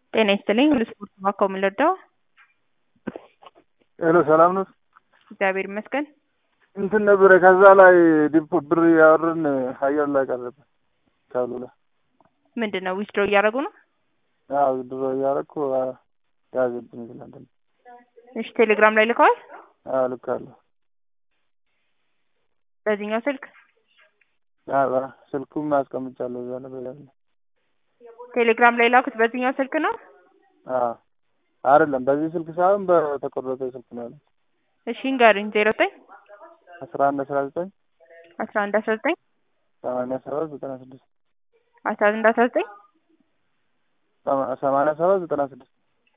ጤና ይስጥልኝ ሁሉ ስፖርት ባካው ምን ልርዳው? ሄሎ ሰላም ነው? እግዚአብሔር ይመስገን። እንትን ነበረ ከዛ ላይ ዲፖ ብር ያወርን አየር ላይ ቀረበ ካሉ ላይ ምንድን ነው ዊዝድሮ እያደረጉ ነው? አዎ ድሮ እያደረኩ ያዘብኝ ይላል። እሺ ቴሌግራም ላይ ልከዋል? አዎ ልካለሁ። በዚህኛው ስልክ አዎ ስልኩም አስቀምጫለሁ እዛ ላይ በላይ ቴሌግራም ላይ ላኩት በዚህኛው ስልክ ነው? አዎ አይደለም በዚህ ስልክ ሳይሆን በተቆረጠ ስልክ ነው ያለው። እሺ ንገሩኝ። ዜሮ ዘጠኝ አስራ አንድ አስራ ዘጠኝ አስራ አንድ አስራ ዘጠኝ ሰማንያ ሰባት ዘጠና ስድስት አስራ አንድ አስራ ዘጠኝ ሰማንያ ሰባት ዘጠና ስድስት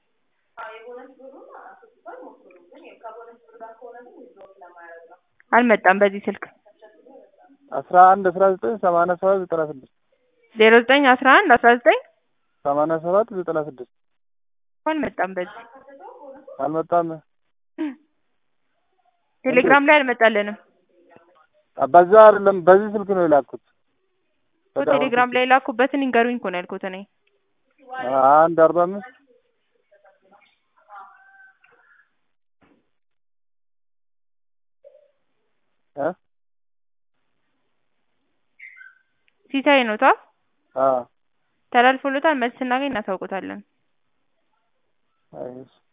አልመጣም በዚህ ስልክ አስራ አንድ አስራ ዘጠኝ ሰማንያ ሰባት ዘጠና ስድስት ዜሮ ዘጠኝ አስራ አንድ አስራ ዘጠኝ ሰማንያ ሰባት ዘጠና ስድስት አልመጣም በዚህ አልመጣም። ቴሌግራም ላይ አልመጣልንም በዛ አይደለም በዚህ ስልክ ነው የላኩት። እኮ ቴሌግራም ላይ ላኩበትን ይንገሩኝ እኮ ነው ያልኩት እኔ አንድ አርባ አምስት እ ሲሳይ ነው ታ አዎ ተላልፎለታል። መልስ ስናገኝ እናሳውቆታለን። አይ